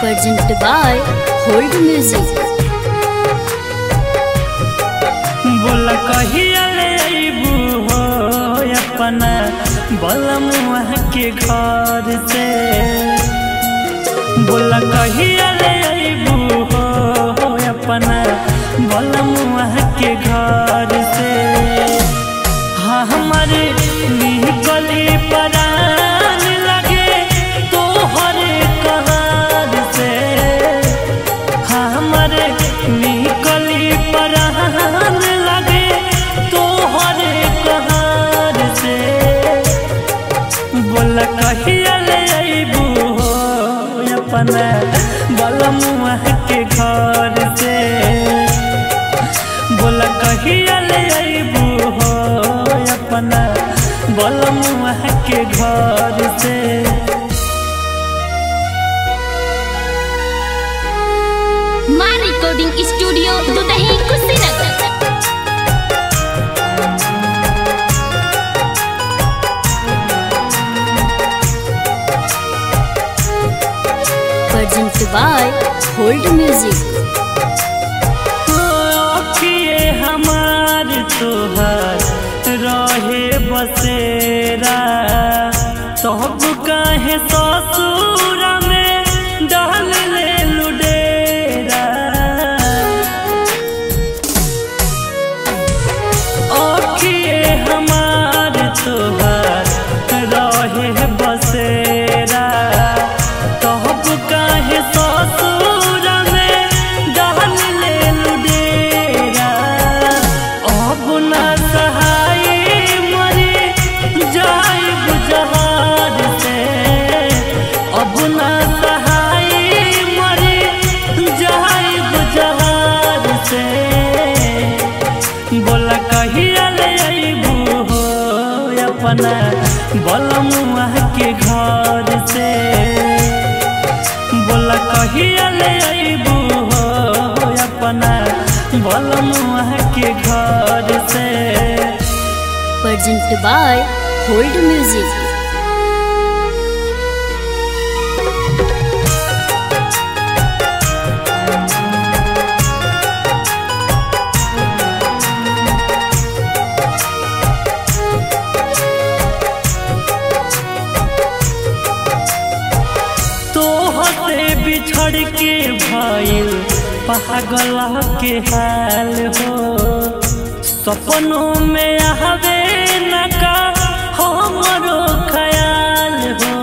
Presented by Hold Music. बोल कहिया ले अइबू हो अपना बलमुआ के घर से बोल कहिया ले अइबू हो अपना बलमुआ के घर से हाँ हमारे निकली परान लगे तोहर कहर से हमरे निकली परान लगे तोहर कहर से बोल कहिया ले अइबू हो अपना बलमुआ के घर से बोल कहिया ले अइबू हो अपना बलमुआ के घर से Maa recording studio Dudhahi Kushinagar Presented by Hold Music. अखिए हमार तोहर रहे बसेरा सब काहे ससुर में डाल ले लुडेरा अखिए हमार तोहर रहे बसेरा तब काहे ससुर में डाल ले लुडेरा अब ना सहाय मरे जाय बुझहार से अब ना सहाय मरे जाय बुझहार से बोला कहिया ले अइबू हो अपना बलमुआ के घर से बोला कहिया ले अइबू हो अपना बलमुआ के घर से Presented by Hold Music. तोहसे बिछड़ के भइल पागल के हाल हो सपनों में आवे न का हमरो ख्याल हो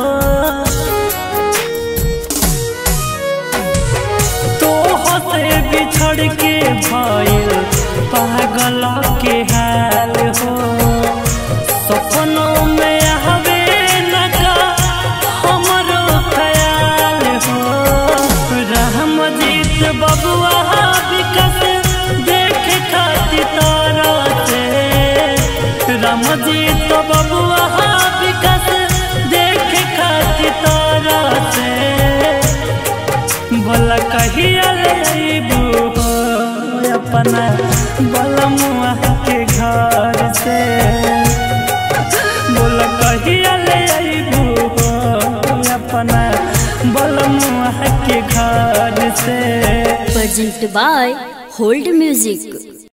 तोहसे बिछड़ के भइल पागल के हाल हो सपनों में आवे न का हमरो ख्याल हो रहमजीत बबुआ विकस देख खाती तारा से रामजीत बबुआ विकस देख खाती तारा से बोला कहिया ले अइबू हो अपना बलमुआ के घर से बोला कहिया ले अइबू हो अपना बलमुआ के घर से Presented by Hold Music.